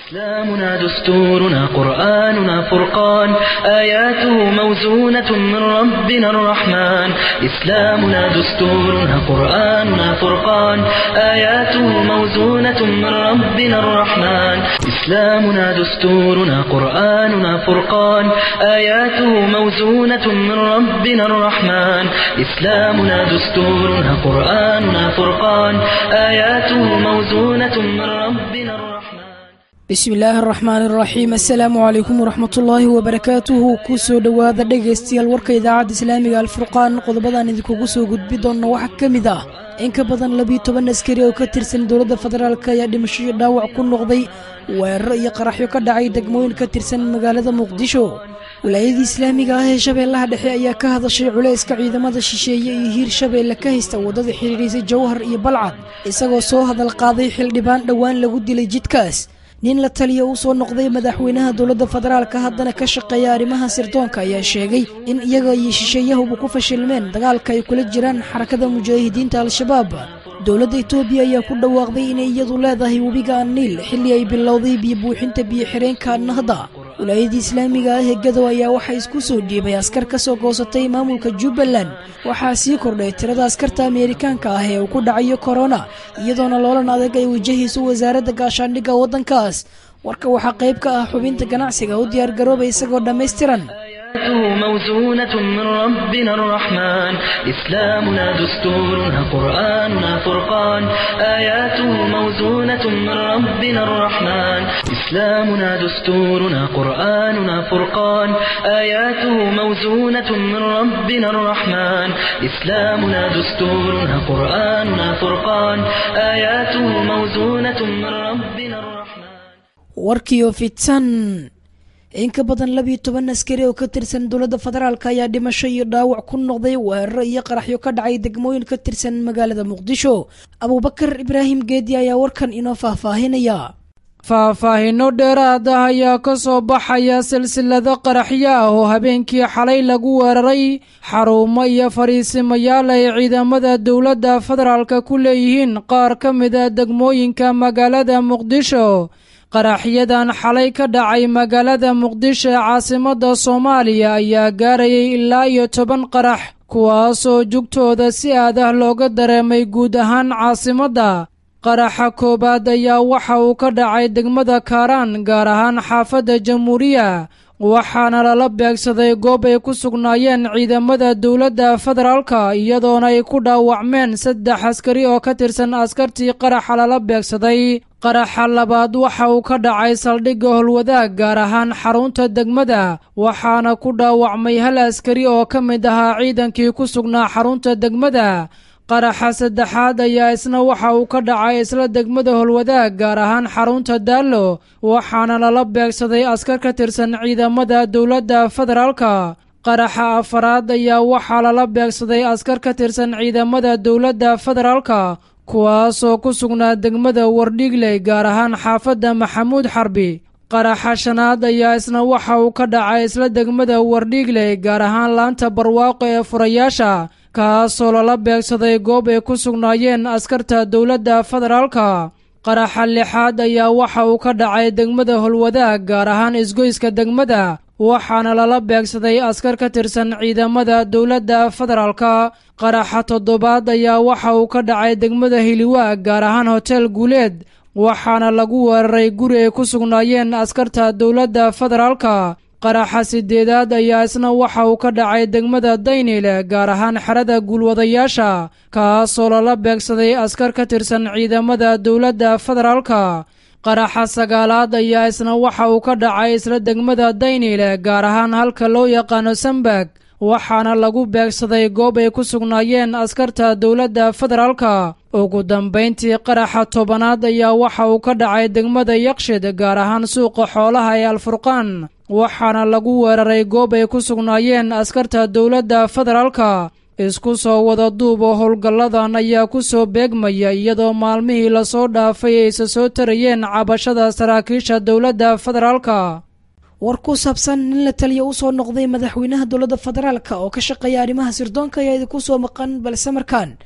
إسلامنا دستورنا قرآننا فرقان آياته موزونة من ربنا الرحمن إسلامنا دستورنا قرآننا فرقان آياته موزونة من ربنا الرحمن إسلامنا دستورنا قرآننا فرقان آياته موزونة من ربنا الرحمن إسلامنا دستورنا قرآننا فرقان آياته موزونة من ربنا الرحمن bismi illaahi araxmaani araxiim assalaamu calaykum waraxmatullaahi wabarakaatuhu ku soo dhowaada dhegaystayaal warka idaacadda islaamiga alfurqaan qodobadaan idinkugu soo gudbi doonna waxaa ka mid ah in ka badan labiyo toban askari oo ka tirsan dowladda federaalk ayaa dhimasho iyo dhaawac ku noqday weeraro iyo qaraxyo ka dhacay degmooyin ka tirsan magaalada muqdisho wilaayadii islaamiga ah ee shabeellaha dhexe ayaa ka hadashay culayska ciidamada shisheeye iyo hiir shabeelle ka haysta waddada xidhiidhaysay jawhar iyo balcad isagoo soo hadal qaaday xildhibaan dhowaan lagu dilay jidkaas nin la taliya uu soo noqday madaxweynaha dowladda federaalka haddana ka shaqeeya arrimaha sirdoonka ayaa sheegay in iyaga iyo shisheeyahuba ku fashilmeen dagaalka ay kula jiraan xarakada mujaahidiinta al-shabaab dowladda etoobiya ayaa ku dhawaaqday inay iyadu leedahay webiga anniil xilli ay bilowday biyo buuxinta biyo xireenka nahda wilaayadii islaamiga ah ee gadow ayaa waxaa isku soo dhiibay askar ka soo goosatay maamulka jubbaland waxaa sii kordhay tirada askarta ameerikaanka ah ee uu ku dhacayo korona iyadoona loolan adag ay wajahayso wasaaradda gaashaandhigga waddankaas warka waxaa qayb ka ah xubinta ganacsiga u diyaargaroobay isagoo dhammaystiran آياته موزونة من ربنا الرحمن إسلامنا دستورنا قرآننا فرقان آياته موزونة من ربنا الرحمن إسلامنا دستورنا قرآننا فرقان آياته موزونة من ربنا الرحمن إسلامنا دستورنا قرآننا فرقان آياته موزونة من ربنا الرحمن warkiyo fidsan in ka badan labiyo toban askari oo ka tirsan dowladda federaalk ayaa dhimasho iyo dhaawac ku noqday weeraro iyo qaraxyo ka dhacay degmooyin ka tirsan magaalada muqdisho abuubakar ibraahim geedi ayaa warkan inoo faahfaahinaya faahfaahinno dheeraad ah ayaa ka soo baxaya silsilado qaraxyo ah oo habeenkii xalay lagu weeraray xarumo iyo fariisimayaal ay ciidamada dowladda federaalka ku leeyihiin qaar ka mida degmooyinka magaalada muqdisho qaraxyadan xalay ka dhacay magaalada muqdisho ee caasimadda soomaaliya ayaa gaarayay ilaa iyo toban qarax kuwaasoo jugtooda si aad ah looga dareemay guud ahaan caasimadda qaraxa koowaad ayaa waxa uu ka dhacay degmada kaaraan gaar ahaan xaafadda jamhuuriya waxaana lala beegsaday goob ay ku sugnaayeen ciidamada dowladda federaalka iyadoona ay ku dhaawacmeen saddex askari oo ka tirsan askartii qaraxa lala beegsaday qaraxa labaad waxa uu ka dhacay saldhigga holwadaag gaar ahaan xarunta degmada waxaana ku dhaawacmay hal askari oo ka mid ahaa ciidankii ku sugnaa xarunta degmada qaraxa saddexaad ayaa isna waxa uu ka dhacay isla degmada holwadaag gaar ahaan xarunta daallo waxaana lala beegsaday askar ka tirsan ciidamada dowladda federaalka qaraxa afaraad ayaa waxaa lala beegsaday askar ka tirsan ciidamada dowladda federaalka kuwaasoo ku sugnaa degmada wardhigley gaar ahaan xaafadda maxamuud xarbi qaraxa shanaad ayaa isna waxa uu ka dhacay isla degmada wardhigley gaar ahaan laanta barwaaqo ee furayaasha kaasoo lala beegsaday goob ay ku sugnaayeen askarta dowladda federaalka qaraxa lixaad ayaa waxa uu ka dhacay degmada holwadaag gaar ahaan isgoyska degmada waxaana lala beegsaday askar ka tirsan ciidamada dowladda federaalka qaraxa toddobaad ayaa waxa uu ka dhacay degmada hiliwaag gaar ahaan hotel guuleed waxaana lagu weeraray guri ay ku sugnaayeen askarta dowladda federaalka qaraxa sideedaad ayaa isna waxa uu ka dhacay degmada daynile gaar ahaan xerada guulwadayaasha kaasoo lala beegsaday askar ka tirsan ciidamada dowladda federaalka qaraxa sagaalaad ayaa isna waxa uu ka dhacay isla degmada daynile gaar ahaan halka loo yaqaano sambag waxaana lagu beegsaday goob ay ku sugnaayeen askarta dowladda federaalka ugu dambayntii qaraxa tobanaad ayaa waxa uu ka dhacay degmada yakshid gaar ahaan suuqa xoolaha ee alfurqaan waxaana lagu weeraray goob ay ku sugnaayeen askarta dowladda federaalka isku soo wada duub oo howlgalladan ayaa ku soo beegmaya iyadoo maalmihii lasoo dhaafay aysa soo tarayeen cabashada saraakiisha dowladda federaalka war ku saabsan nin la taliya u soo noqday madaxweynaha dowladda federaalka oo ka shaqeeya arrimaha sirdoonka ayaa idinku soo maqan balse markaan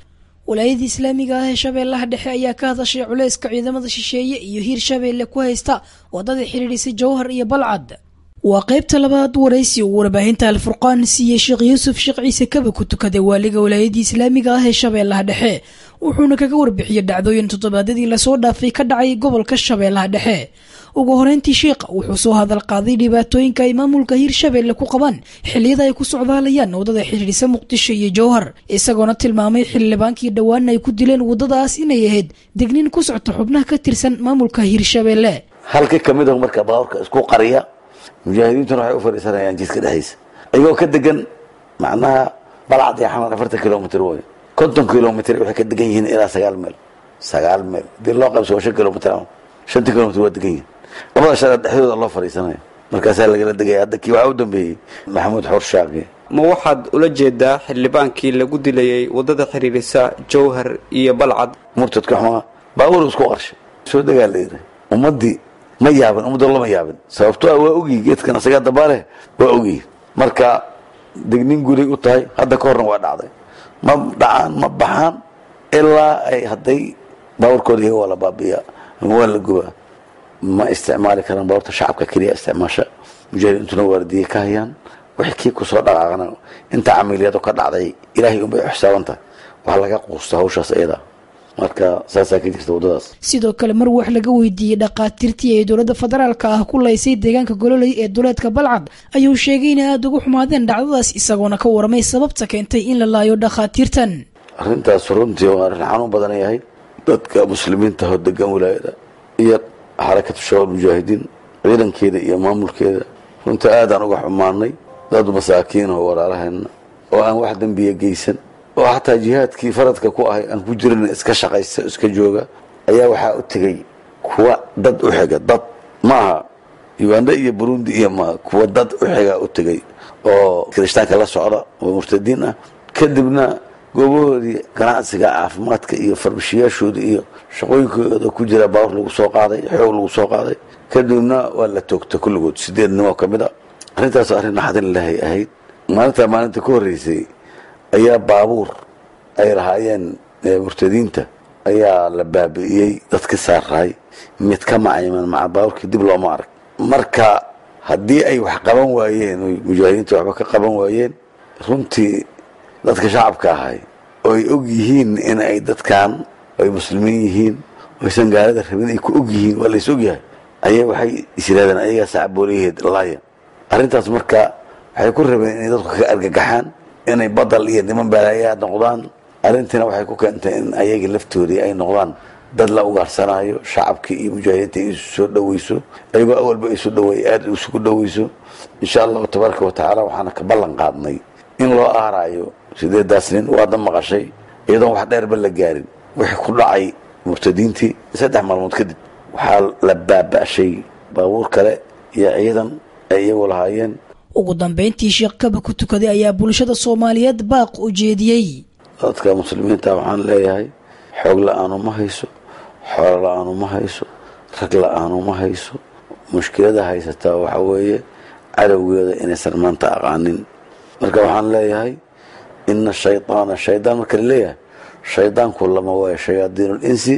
walaayadii islaamiga ah ee shabeellaha dhexe ayaa ka hadashay culayska ciidamada shisheeye iyo hiir shabeelle ku haysta wadada xidhiidhisay jowhar iyo balcad waa qaybta labaad waraysi uu warbaahinta alfurqaan siiyey sheekh yuusuf sheekh ciise kaba ku tukaday waaliga walaayadii islaamiga ah ee shabeellaha dhexe wuxuuna kaga warbixiyey dhacdooyin toddobaadyadii lasoo dhaafay ka dhacay gobolka shabeellaha dhexe ugu horeyntii sheekha wuxuu soo hadal qaaday dhibaatooyinka ay maamulka hiirshabeelle ku qabaan xilliyada ay ku socdaalayaan waddada xidhiidhisa muqdisho iyo jowhar isagoona tilmaamay xildhibaankii dhowaan ay ku dileen waddadaas inay ahayd degniin ku socta xubnaha ka tirsan maamulka hiirshabeelle halka kamid a marka baaburka isku qariya mujaahidiintuna waxay u fadhiisanayaan jidka dhexdiisa iyagoo ka degan macnaha balcad iyo xamar afartan kilomitr wey konton kilomitr waxay ka degan yihiin ilaa sagaal meel sagaal meel hadii loo qaybso waa shan kilomitr shantii kilomitr waa degan yihiin labada shara dhexdooda loo fadhiisanaya markaasaa lagala degaya hadda kii waxaa u dambeeyey maxamuud xoor shaaqi ma waxaad ula jeedaa xildhibaankii lagu dilayay waddada xiriirisa jowhar iyo balcad murtadka xumaa baabuur isku qarshay soo degaa layidhi ummaddii ma yaabin ummadda lama yaabin sababtoo ah waa ogyihin geedkan asagaa dabaaleh waa ogyihin marka degnin guray u tahay hadda ka horna waa dhacday ma dhacaan ma baxaan ilaa ay hadday baabuurkooda iyaga waa la baabiyaa ama waa la gubaa ma isticmaali karaan baabuurta shacabka keliya isticmaasha mujaahidiintuna waardiye ka hayaan wixii kii kusoo dhaqaaqana inta camiliyadu ka dhacday ilaahay unbay xisaaban tahay waxaa laga quusta hawshaas iyada marka saasaa ka jirta waddadaas sidoo kale mar wax laga weydiiyey dhakhaatiirtii ay dowladda federaalka ah ku laysay deegaanka gololey ee duleedka balcad ayuu sheegay inay aada ugu xumaadeen dhacdadaas isagoona ka waramay sababta keentay in la laayo dhakhaatiirtan arrintaas runtii waa arrin xanuun badan yahay dadka muslimiinta oo degan wilaayada iyo xarakatu shabaab mujaahidiin ciidankeeda iyo maamulkeeda runtii aadaan uga xumaanay dad masaakiin oo walaalaheena oo aan wax dembiya geysan oo xataa jihaadkii faradka ku ahay aan ku jirin iska shaqaysta iska jooga ayaa waxaa u tegey kuwa dad u xiga dad maaha uganda iyo burundi iyo ma kuwa dad u xiga u tegey oo kirishtaanka la socda oo murtadiin ah kadibna goobahoodii ganacsiga caafimaadka iyo farmashiyaashooda iyo shaqooyinkooda ku jira baawur lagu soo qaaday xoog lagu soo qaaday kadibna waa la toogtay kulligood sideed nimoo ka mid a arrintaas arrin naxdin ilaahay ahayd maalintaa maalinta ka horreysay ayaa baabuur ay lahaayeen murtadiinta ayaa la baabi'iyey dadka saaraay mid ka macayman maca baabuurkii dib looma arag marka haddii ay wax qaban waayeen oy mujaahidiinta waxba ka qaban waayeen runtii dadka shacabka ahay oo ay og yihiin in ay dadkan ay muslimiin yihiin oysan gaalada rabin ay ku og yihiin waa lays og yahay ayay waxay isiraadeen ayagaa sacbooliyaheed laaya arrintaas marka waxay ku rabeen inay dadku ka argagaxaan inay badal iyo niman balaayaa noqdaan arrintiina waxay ku keentay in ayagii laftoodii ay noqdaan dad la ugaarsanaayo shacabkii iyo mujaahidiinta isu soo dhoweyso ayagoo awalba isu dhaweey aada isugu dhoweyso insha allahu tabaaraka wa tacaala waxaana ka ballan qaadnay in loo aaraayo sideedaas nin waadna maqashay iyadoon wax dheerba la gaarin wixii ku dhacay murtadiintii saddex maalmood kadib waxaa la baaba'shay baabuur kale iyo ciidan ay iyagu lahaayeen ugu dambeyntii sheekh kaba ku tukaday ayaa bulshada soomaaliyeed baaq u jeediyey dadka muslimiinta waxaan leeyahay xoog la-aanu ma hayso xoolo la-aanu ma hayso rag la-aanu ma hayso mushkilada haysataa waxaa weeye cadowgeeda inaysan maanta aqaanin marka waxaan leeyahay ina shaydaana shaydaan marka la leeyahay shaydaanku lama waayo shayaadiin linsi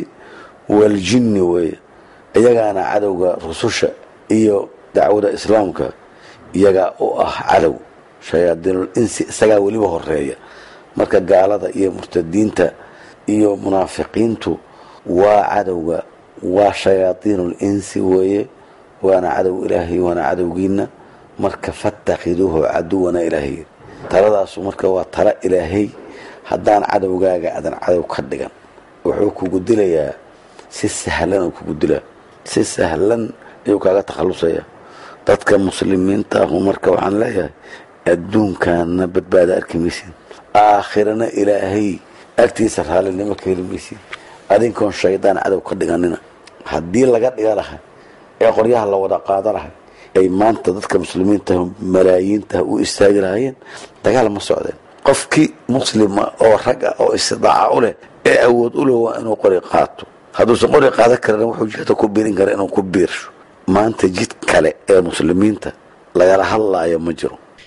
waljinni weeye iyagaana cadowga rususha iyo dacwada islaamka iyagaa u ah cadow shayaadiinul insi isagaa weliba horeeya marka gaalada iyo murtadiinta iyo munaafiqiintu waa cadowga waa shayaadiinul insi weeye waana cadow ilaahay waana cadowgiina marka fatakhiduuhu caduwana ilaahay taladaasu marka waa tala ilaahay haddaan cadowgaaga adan cadow ka dhigan wuxuu kugu dilayaa si sahlan oo kugu dilaa si sahlan ayuu kaaga takhalusaya dadka muslimiinta ahu marka waxaan leeyahay adduunkaana badbaada arki maysid aakhirana ilaahay agtiisa raallinimo ka heli maysid adinkoon shaydaan cadow ka dhiganina haddii laga dhiga lahay ee qoryaha la wada qaada lahay ay maanta dadka muslimiinta malaayiinta u istaagi lahaayeen dagaal ma socdeen qofkii muslima oo rag ah oo istidaaca u leh ee awood u leh waa inuu qori qaato hadduusan qori qaadan karin wuxuu jihda ku biirin kara inuu ku biirsho maanta jid kale ee muslimiinta lagala hadlaayo ma jiro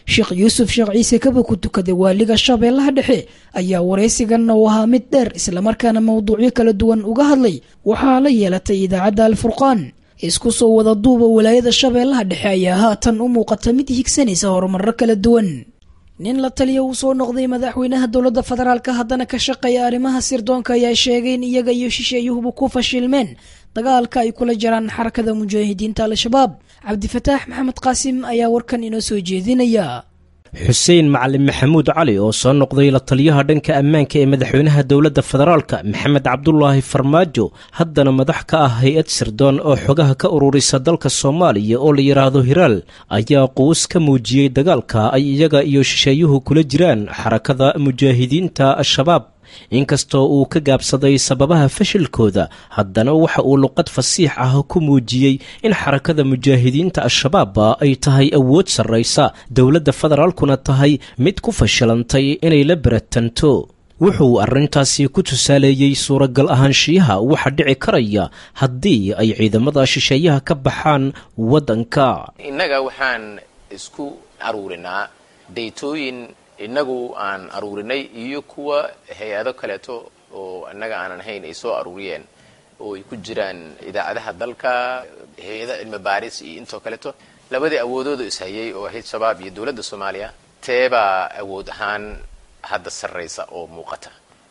sheekh yuusuf sheekh ciise kaba ku tukaday waaliga shabeellaha dhexe ayaa waraysigan oo ahaa mid dheer islamarkaana mowduucyo kala duwan uga hadlay waxaa la yeelatay idaacadda alfurqaan isku soo wada duuba walaayada shabeellaha dhexe ayaa haatan u muuqata mid higsanaysa horumarro kala duwan nin la taliya uu soo noqday madaxweynaha dowladda federaalka haddana ka shaqeeya arrimaha sirdoonka ayaa sheegay in iyaga iyo shisheeyuhuba ku fashilmeen dagaalka ay kula jiraan xarakada mujaahidiinta al-shabaab cabdifataax maxamed qaasim ayaa warkan inoo soo jeedinaya xuseen macalin maxamuud cali oo soo noqday la taliyaha dhanka ammaanka ee madaxweynaha dowladda federaalka maxamed cabdulaahi farmaajo haddana madax ka ah hay-ad sirdoon oo xogaha ka ururisa dalka soomaaliya oo la yidhaahdo hiraal ayaa quus ka muujiyey dagaalka ay iyaga iyo shisheeyuhu kula jiraan xarakada mujaahidiinta al-shabaab inkastoo uu ka gaabsaday sababaha fashilkooda haddana waxa uu luqad fasiix ah ku muujiyey in xarakada mujaahidiinta al-shabaab ay tahay awood sarraysa dowladda federaalkuna tahay mid ku fashilantay inay la beratanto wuxuu arrintaasi ku tusaaleeyey suuragal ahaanshiyaha waxa dhici karaya haddii ay ciidamada shisheeyaha ka baxaan waddanka innaga waxaan isku aruurinaa daytooyin innagu aan aruurinay iyo kuwa hay-ado kaleeto oo innaga aanan ahayn ay soo aruuriyeen oo ay ku jiraan idaacadaha dalka hay-ada cilmi baaris iyo intoo kaleeto labadii awoodooda ishayay oo ahayd shabaab iyo dowladda soomaaliya teebaa awood ahaan hadda sarraysa oo muuqata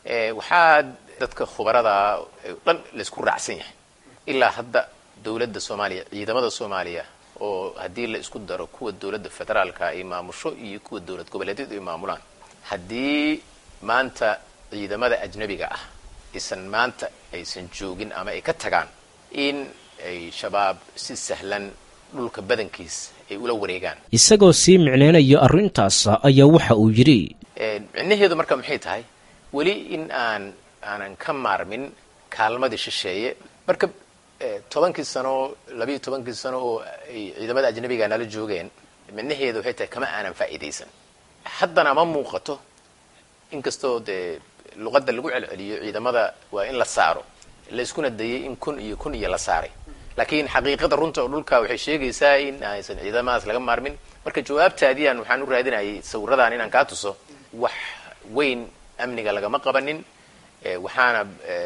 waxaa dadka khubarada dhan laysku raacsan yahay ilaa hadda dowladda soomaaliya ciidamada soomaaliya oo haddii la isku daro kuwa dowladda federaalka ay maamusho iyo kuwa dowlad goboleedyadu ay maamulaan haddii maanta ciidamada ajnabiga ah isan maanta aysan joogin ama ay ka tagaan in ay shabaab si sahlan dhulka badankiis ay ula wareegaan isagoo sii micneynaya arrintaas ayaa waxa uu yidhi micnaheedu marka maxay tahay weli in aan aanan ka maarmin kaalmadii shisheeye marka tobankii sano labiiyo tobankii sano oo ay ciidamada ajnabiga nala joogeen micnaheedu waxay tahay kama aanan faa'iidaysan haddana ma muuqato inkastoo dee luqadda lagu celceliyo ciidamada waa in la saaro layskuna dayay in kun iyo kun iyo la saaray laakiin xaqiiqada runta oo dhulka waxay sheegaysaa in aysan ciidamadaas laga maarmin marka jawaabtaadiian waxaan u raadinayay sawiradan inaan kaa tuso wax weyn amniga lagama qabanin waxaana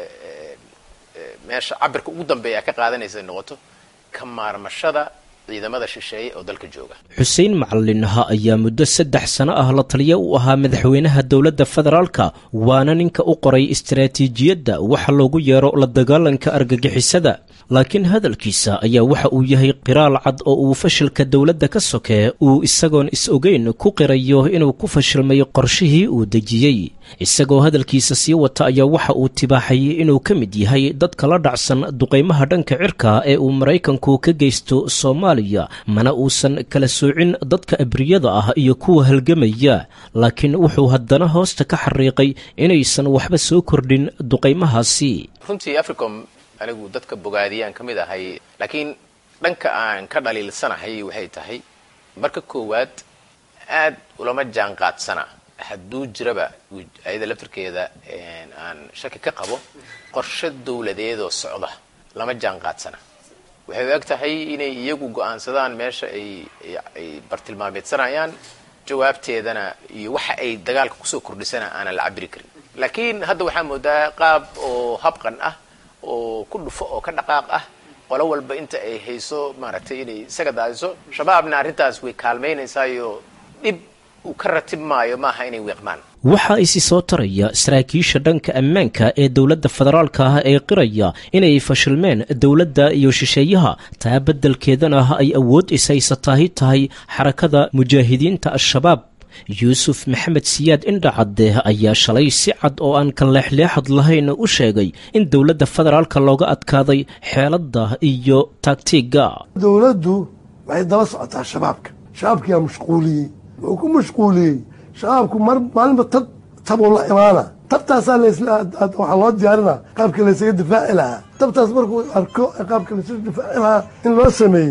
meesha cabirka ugu dambeeya ka qaadanaysa noqoto ka maarmashada ciidamada shisheeye oo dalka jooga xuseen macalinaha ayaa muddo saddex sano ah la taliya u ahaa madaxweynaha dowladda federaalka waana ninka u qoray istaraatiijiyadda waxa loogu yeero la dagaalanka argagixisada laakiin hadalkiisa ayaa waxa uu yahay qiraal cad oo uu fashilka dowladda ka sokee uu isagoon is-ogeyn ku qirayo inuu ku fashilmay qorshihii uu dejiyey isagoo hadalkiisa sii wata ayaa waxa uu tibaaxay inuu ka mid yahay dadka la dhacsan duqaymaha dhanka cirka ee uu maraykanku ka geysto soomaaliya mana uusan kala soocin dadka abriyada ah iyo kuwa halgamaya laakiin wuxuu haddana hoosta ka xariiqay inaysan waxba soo kordhin duqaymahaasi runtii africom anigu dadka bogaadiyaan ka mid ahay laakiin dhanka aan ka dhaliilsanahay waxay tahay marka koowaad aad ulama jaan qaadsana hadduu jiraba ayada laftirkeeda aan shaki ka qabo qorshe dowladeedoo socda lama jaan qaadsana waxay u eg tahay inay iyagu go-aansadaan meesha ay bartilmaameedsanayaan jawaabteedana iyo waxa ay dagaalka kusoo kordhisana aanan la cabiri karin laakiin hadda waxaa moodaa qaab oo habqan ah oo ku dhufo oo ka dhaqaaq ah qolo walba inta ay hayso maaragtay inay isaga daadiso shabaabna arrintaas way kaalmaynaysaayo dhib uu ka ratib maayo maaha inay weeqmaan waxaa isi soo taraya saraakiisha dhanka ammaanka ee dowladda federaalka ah ee qiraya inay fashilmeen dowladda iyo shisheeyaha taa beddelkeedana ay awood ishaysataahi tahay xarakada mujaahidiinta al-shabaab yuusuf maxamed siyaad indhacadde ayaa shalay si cad oo aan ka leexleexad lahayn u sheegay in dowladda federaalka looga adkaaday xeeladda iyo taagtiigga dowladdu waxay daba socotaa shabaabka shabaabkiyaa mashquuliyey wuxuu ku mashquuliyey shabaabku mar maalinba tab tabuu la imaana tabtaasaa waxaa loo diyaarina qaabka laysaga difaaci lahaa tabtaas markuu arko qaabka laysaga difaaci lahaa in loo sameeyey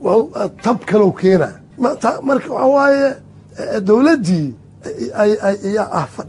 tab kalow keena marka waxaa waaye dowladdii ayaa ah fadhid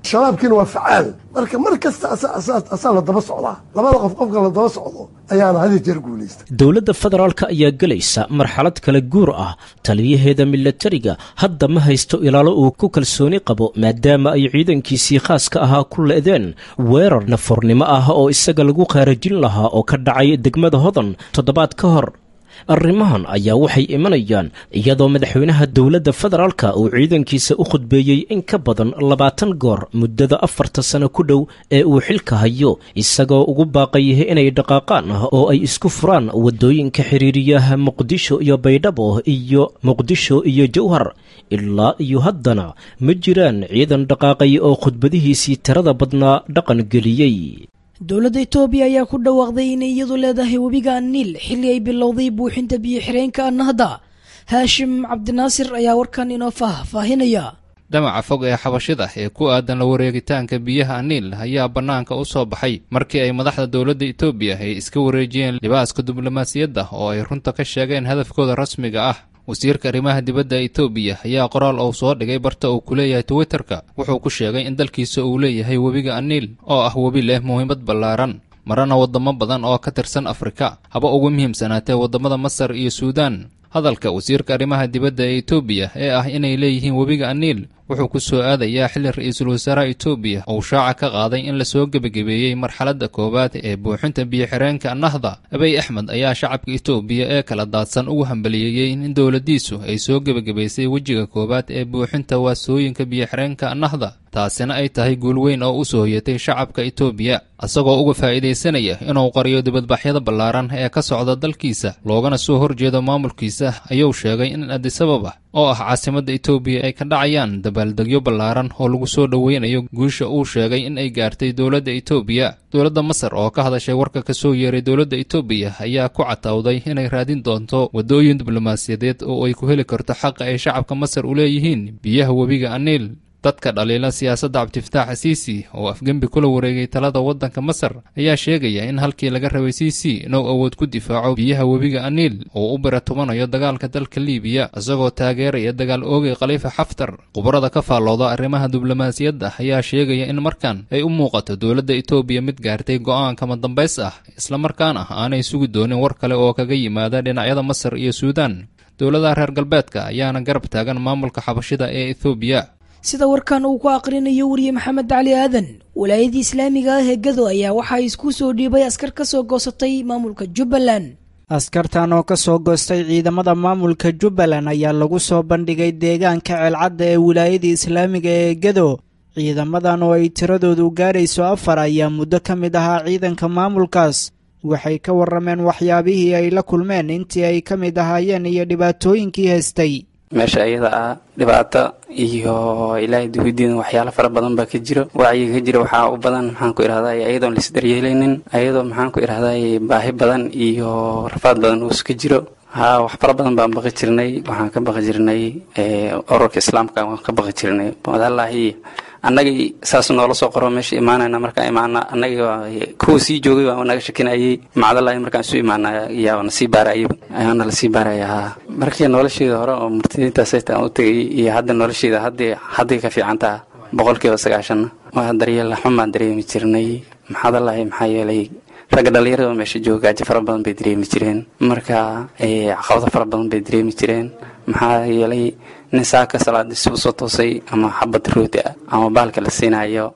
shabaabkiina waa facaal marka mar kasta asaa la daba socdaa labada qof qofka la daba socdo ayaana hadi jeer guulaysta dowladda federaalka ayaa gelaysa marxalad kala guur ah taliyaheeda milatariga hadda ma haysto ilaalo uu ku kalsooni qabo maadaama ay ciidankiisii khaaska ahaa ku le'deen weerar nafornimo ah oo isaga lagu qaarajin lahaa oo ka dhacay degmada hodan toddobaad ka hor arrimahan ayaa waxay imanayaan iyadoo madaxweynaha dowladda federaalka uu ciidankiisa u khudbeeyey in ka badan labaatan goor muddada afarta sano ku dhow ee uu xilka hayo isagoo ugu baaqayah inay dhaqaaqaan oo ay isku furaan waddooyinka xiriiriyaha muqdisho iyo baydhabo iyo muqdisho iyo jowhar ilaa iyo haddana ma jiraan ciidan dhaqaaqay oo khudbadihiisii tirada badnaa dhaqan geliyey dowladda etoobiya ayaa ku dhawaaqday inay iyadu leedahay webiga niil xilli ay bilowday buuxinta biyo-xireenka annahda haashim cabdinaasir ayaa warkan inoo faahfaahinaya damaca fog ee xabashida ee ku aadan la wareegitaanka biyaha niil ayaa bannaanka u soo baxay markii ay madaxda dowladda etoobiya ay iska wareejiyeen libaaska diblomaasiyadda oo ay runta ka sheegeen hadafkooda rasmiga ah wasiirka arrimaha dibadda etoobiya ayaa qoraal uu soo dhigay barta uu ku leeyahay twitterka wuxuu ku sheegay in dalkiisa uu leeyahay webiga aniil oo ah webi leh muhiimad ballaaran marana waddamo badan oo ka tirsan afrika haba ugu muhiimsanaatee waddamada masar iyo suudaan hadalka wasiirka arrimaha dibadda ee etoobiya ee ah inay leeyihiin webiga aniil wuxuu ku soo aadayaa xilli ra-iisul wasaaraha etoobiya uu shaaca ka qaaday in lasoo gebagabeeyey marxaladda koowaad ee buuxinta biyo-xireenka nahda abiy axmed ayaa shacabka etoobiya ee kala daadsan ugu hambaliyeeyey in dowladdiisu ay soo gebagabaysay wejiga koowaad ee buuxinta waasooyinka biyo-xireenka nahda taasina ay tahay guul weyn oo u soo hoyatay shacabka etoobiya isagoo uga faa'iidaysanaya inuu qariyo dibadbaxyada ballaaran ee ka socda dalkiisa loogana soo horjeedo maamulkiisa ayuu sheegay in adisababa oo ah caasimadda etoobiya ay ka dhacayaan dabaaldegyo ballaaran oo lagu soo dhoweynayo guusha uu sheegay in ay gaartay dowladda etoobiya dowladda masar oo ka hadashay warka ka soo yeeray dowladda etoobiya ayaa ku catawday inay raadin doonto waddooyin diblomaasiyadeed oo ay ku heli karto xaqa ay shacabka masar u leeyihiin biyaha webiga aniil dadka dhaliila siyaasadda cabdifataax asiisi oo afgembi kula wareegay talada waddanka masar ayaa sheegaya in halkii laga rabay siisi inuu awood ku difaaco biyaha webiga aniil oo u bira tumanayo dagaalka dalka liibiya isagoo taageeraya dagaal oogay khaliifa xaftar khubarada ka faallooda arrimaha diblomaasiyadda ayaa sheegaya in markan ay u muuqato dowladda etoobiya mid gaartay go'aan kama dambays ah islamarkaana aanay sugi doonin war kale oo kaga yimaada dhinacyada masar iyo suudaan dowladaha reer galbeedka ayaana garab taagan maamulka xabashida ee ethoobiya sida warkan uu ku aqrinayo wariye maxamed cali aadan walaayadii islaamiga ah ee gado ayaa waxaa isku soo dhiibay askar ka soo goosatay maamulka jubbaland askartan oo ka soo goostay ciidamada maamulka jubbaland ayaa lagu soo bandhigay deegaanka ceelcadda ee wilaayadii islaamiga ee gado ciidamadan oo ay tiradoodu gaarayso afar ayaa muddo ka mid ahaa ciidanka maamulkaas waxay ka warrameen waxyaabihii ay la kulmeen intii ay ka mid ahaayeen iyo dhibaatooyinkii haystay meesha iyada ah dhibaato iyo ilaahay duhudiina waxyaalo fara badan baa ka jiro wacyiga ka jira waxaa u badan maxaan ku idhahdaa ayadoon laisdaryeelaynin ayadoo maxaan ku idhahdaa baahi badan iyo rafaad badan uus ka jiro haa wax fara badan baan baqi jirnay waxaan ka baqi jirnay ururka islaamka waan ka baqi jirnay walahi annagii saas noola soo qoro meesha imaanayna markaan imaana annagii kuwa sii joogay baa naga shakinayay macdalahi markaan isu imaana yaa nasii baarayay ayaana lasii baaraya haa markii nolosheeda hore oo murtadiintaasayta aan u tegay iyo hadda nolosheeda haddii hadday ka fiicantaa boqolkiiba sagaashanna waa daryeel xun baan dareemi jirnay maxaadalahi maxaa yeelay ragga dhallinyarada meesha jooga gaajo fara badan bay dareemi jireen marka caqabado fara badan bay dareemi jireen maxaa yeelay nin saaka salaadiisi usoo toosay ama xabad rooti ah ama baalka la siinayo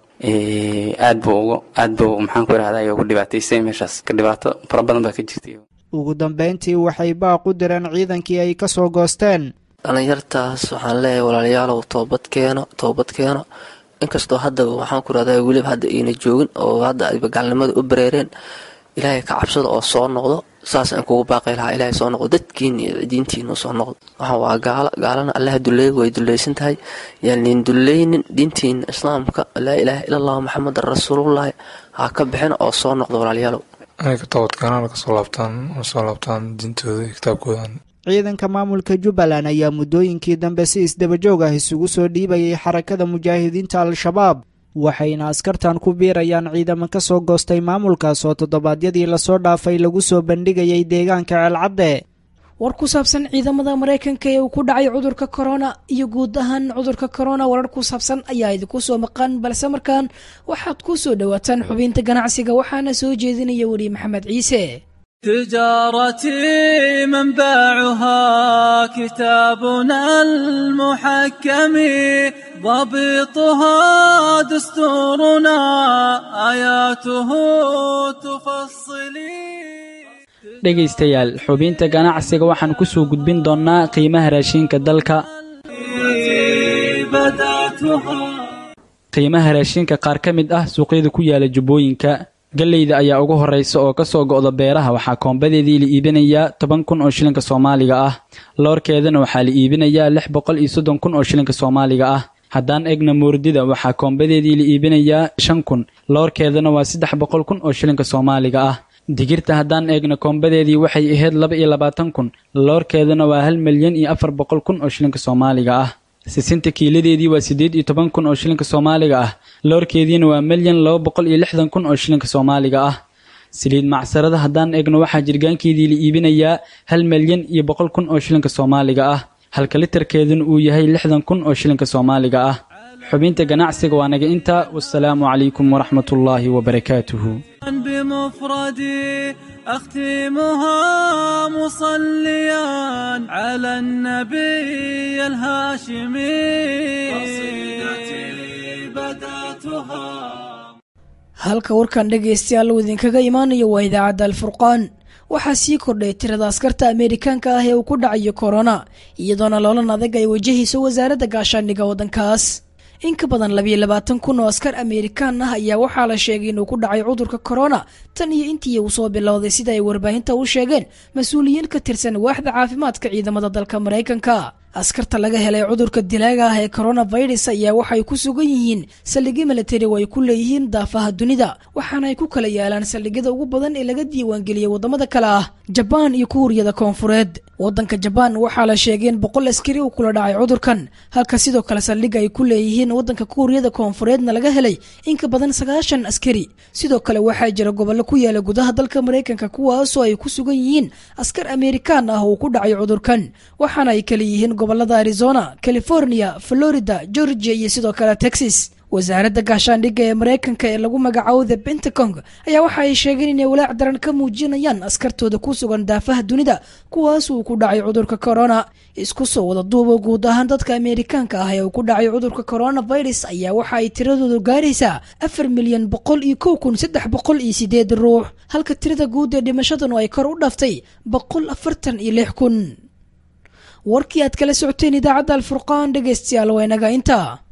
aad buu ugu aad buu maxaan ku idhahda ugu dhibaataysay meeshaas ka dhibaato fara badan baa ka jirtay ugu dambayntii waxay baaq u direen ciidankii ay ka soo goosteen dhallinyartaas waxaan leeyahay walaalayaalow toobad keeno toobad keeno inkastoo hadda waxaan ku idhahdaa weliba hadda ayna joogin oo hadda ayba gaalnimada u bareereen ilaahay ka cabsada oo soo noqdo saas aan kugu baaqay lahaa ilaahay soo noqdo dadkiina iyo diintiina soo noqdo waxaan waa gaalo gaalana allaha duleey way dulaysan tahay yaan liin duleynin diintiina islaamka laa ilaaha ila allah maxamedan rasuulullahi ha ka bixin oo soo noqdo walaalayaalow inay ka toobadkeenaan kasoo laabtaan soo laabtaan diintooda iyo kitaabkoodan ciidanka maamulka jubbaland ayaa muddooyinkii dambe si isdabajoog ah isugu soo dhiibayay xarakada mujaahidiinta al-shabaab waxayna askartan ku biirayaan ciidamo ka soo goostay maamulkaas oo toddobaadyadii lasoo dhaafay lagu soo bandhigayay deegaanka ceelcadde war ku saabsan ciidamada maraykanka ee uu ku dhacay cudurka korona iyo guud ahaan cudurka korona warar ku saabsan ayaa idinku soo maqan balse markaan waxaad ku soo dhowaataan xubinta ganacsiga waxaana soo jeedinaya weli maxamed ciise تجارتي منبعها كتابنا المحكم ضبطها دستورنا آياته تفصلي dhegaystayaal xubinta ganacsiga waxaan ku soo gudbin doonnaa qiimaha raashinka dalka qiimaha raashinka qaar ka mid ah suuqyada ku yaala jubbooyinka galleyda ayaa ugu horraysa oo ka soo go'da beeraha waxaa koombadeedii la iibinayaa toban kun oo shilinka soomaaliga ah loorkeedana waxaa la iibinayaa lix boqol iyo soddon kun oo shilinka soomaaliga ah haddaan egna moordida waxaa koombadeedii la iibinayaa shan kun loorkeedana waa saddex boqol kun oo shilinka soomaaliga ah digirta haddaan eegna koombadeedii waxay ahayd laba iyo labaatan kun loorkeedana waa hal milyan iyo afar boqol kun oo shilinka soomaaliga ah sisinta kiiladeedii waa siddeed iyo toban kun oo shilinka soomaaliga ah loorkeediina waa milyan laba boqol iyo lixdan kun oo shilinka soomaaliga ah saliid macsarada haddaan eegno waxaa jirgaankeedii la iibinayaa hal milyan iyo boqol kun oo shilinka soomaaliga ah halka litarkeeduna uu yahay lixdan kun oo shilinka soomaaliga ah xubinta ganacsiga waa naga intaa wasalaamu calaykum waraxmatullaahi wabarakaatuhu بمفردي أختمها مصليا على النبي الهاشمي قصيدتي بدأتها halka warkan dhegaystayaal uu idinkaga imaanayo waa idaacadda alfurqaan waxaa sii kordhay tirada askarta ameerikaanka ah ee uu ku dhacayo korona iyadoona loolan adag ay wajahayso wasaaradda gaashaandhiga waddankaas in ka badan labiyo labaatan kun oo askar ameerikaan ah ayaa waxaa la sheegay inuu ku dhacay cudurka korona tan iyo intii uu soo bilowday sida ay warbaahinta u sheegeen mas-uuliyiin ka tirsan waaxda caafimaadka ciidamada dalka maraykanka askarta laga helay cudurka dilaaga ah ee coronavirus ayaa waxay ku sugan yihiin saldhigyo milatari oo ay ku leeyihiin daafaha dunida waxaana ay ku kala yaalaan saldhigyada ugu badan ee laga diiwaangeliyey wadamada kale ah jabaan iyo kuuriyada koonfureed wadanka jabaan waxaa la sheegay in boqol askari uu kula dhacay cudurkan halka sidoo kale saldhig ay ku leeyihiin wadanka kuuriyada koonfureedna laga helay in ka badan sagaashan askari sidoo kale waxaa jira gobollo ku yaala gudaha dalka maraykanka kuwaasoo ay ku sugan yihiin askar ameerikaan ah oo ku dhacay cudurkan waxaana ay kala yihiin gobolada arizona california florida georgia iyo sidoo kale texas wasaaradda gaashaandhigga ee maraykanka ee lagu magacaabo the pentacong ayaa waxa ay sheegeen inay walaac daran ka muujinayaan askartooda ku sugan daafaha dunida kuwaas uu ku dhacay cudurka corona isku soo wada duubo guud ahaan dadka ameerikaanka ah ee uu ku dhacay cudurka coronavirus ayaa waxa ay tiradoodu gaaraysaa afar milyan boqol iyo kow kun saddex boqol iyo sideed ruux halka tirada guud ee dhimashadanu ay kor u dhaftay boqol afartan iyo lix kun warkii aad kala socoteen idaacadda alfurqaan dhegaystayaal waa inaga intaa